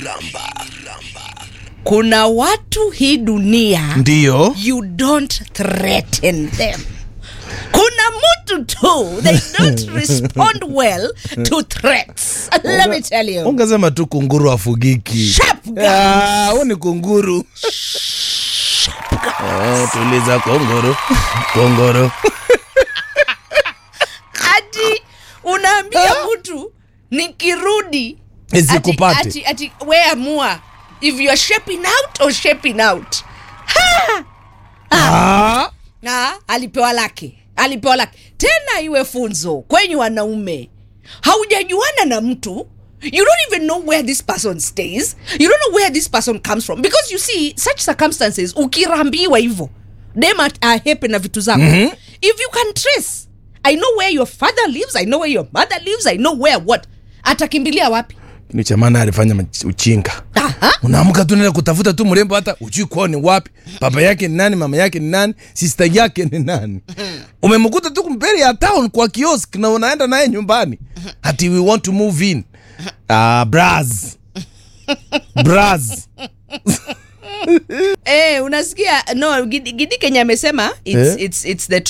kuna watu hii dunia ndiyo you don't threaten them kuna mtu tu they don't respond well to threats let me tell you ungesema tu kunguru afugiki Sharp guys. Ah, huu ni kunguru Eh, tuliza kongoro kongoro ati unaambia mtu nikirudi Isikupate. ati, ati, ati we amua if you are shaping out or shaping out Ah, na alipewa lake alipewa lake tena iwe funzo kwenye wanaume haujajuana na mtu you don't even know where this person stays you don't know where this person comes from because you see such circumstances ukirambiwa hivyo dem at- ahepe na vitu zako mm-hmm. if you can trace i know where your father lives i know where your mother lives i know where what atakimbilia wapi ni chamana alifanya mach- uchinga Aha. unaamka tu naenda kutafuta tu mrembo hata ujui kwao ni wapi baba yake ni nani mama yake ni nani sister yake ni nani umemkuta tu mbele ya town kwa kiosk na unaenda naye nyumbani ati we want to move in uh, bras bras eh unasikia no gidi, gidi kenya amesema it's, Eh? it's, it's the